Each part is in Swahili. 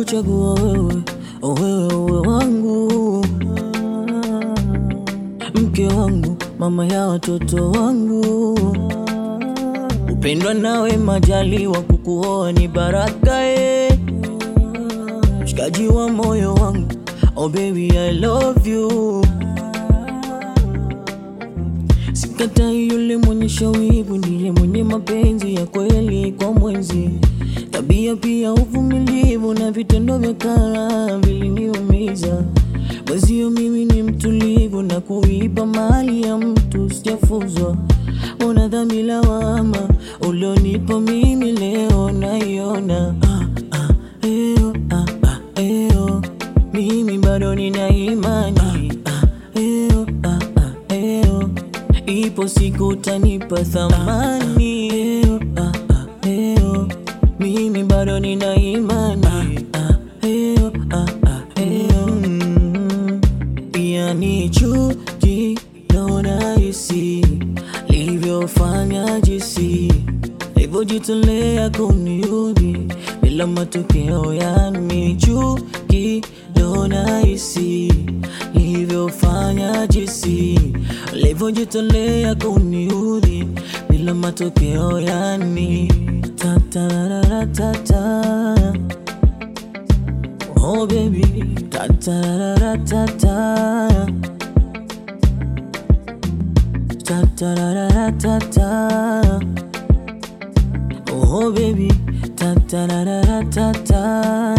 kuchagua wewe, wewe uwe wangu, mke wangu, mama ya watoto wangu, upendwa nawe, majaliwa kukuoa ni baraka eh. Mshikaji wa moyo wangu, oh baby I love you. Sikatai yule mwenye shawivu, ndiye mwenye mapenzi ya kweli kwa mwenzi. Tabia pia uvumilivu na vitendo vya kara viliniumiza. Mwezio mimi ni mtulivu na kuiba mali ya mtu sijafuzwa. Ona dhambi lawama ulionipa mimi leo naiona. Ah, ah, eo, ah, ah, eo. Mimi bado nina imani ah, ah, eo, ah, ah, eo. Ipo siku utanipa thamani eo, ah, ah, eo. Mimi bado nina imani ah, eo, ah, ah, eo. Mm. Pia ni chuki naona hisi livyofanya jinsi livyojitolea kuniudhi bila matokeo, yani chuki naona hisi livyofanya jinsi livyojitolea kuniudhi bila matokeo, yani tatararatata Oh baby, ta-ta-ra-ra-ta-ta Ta-ta-ra-ra-ta-ta Oh baby, ta-ta-ra-ra-ta-ta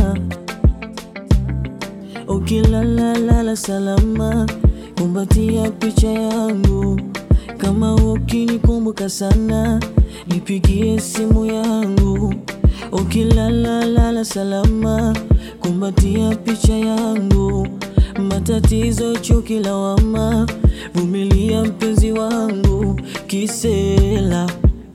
Ukilalalala salama, kumbatia picha yangu. Kama ukinikumbuka sana, nipigie simu yangu. Ukilalalala salama, kumbatia picha yangu. Matatizo, chuki, lawama, vumilia mpenzi wangu, kisela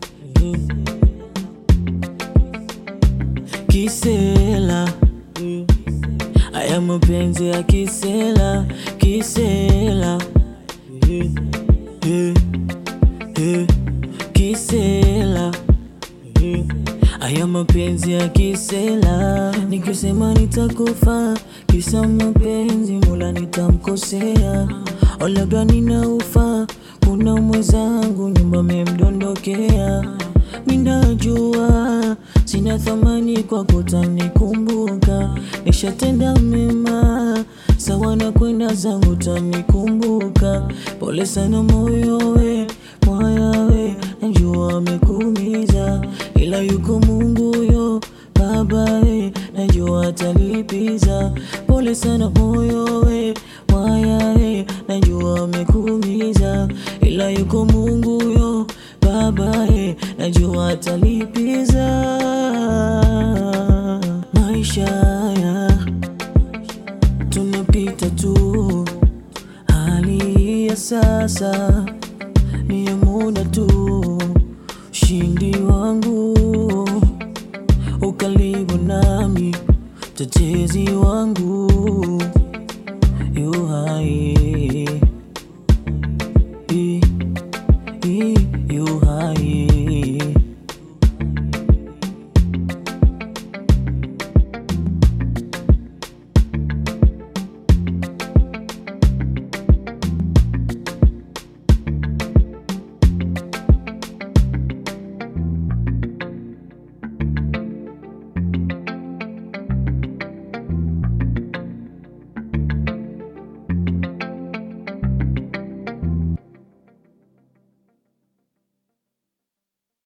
kisela Haya mapenzi ya kisela kisela Eh, eh, eh, kisela Eh, Haya mapenzi ya kisela nikisema nitakufa kisa mapenzi mula nitamkosea au labda ninaufa kuna mwenzangu nyumba memdondokea minajua sina thamani kwa kutanikumbuka nishatenda mema sawa na kwenda zangu tanikumbuka pole sana moyo we moya we najua amekuumiza ila yuko Mungu yo baba we najua atalipiza pole sana moyo we moya we najua amekuumiza ila yuko Mungu yo baba e, najua atalipiza maisha haya tunapita tu, hali ya sasa ni ya muda tu. Ushindi wangu ukaribu nami, mtetezi wangu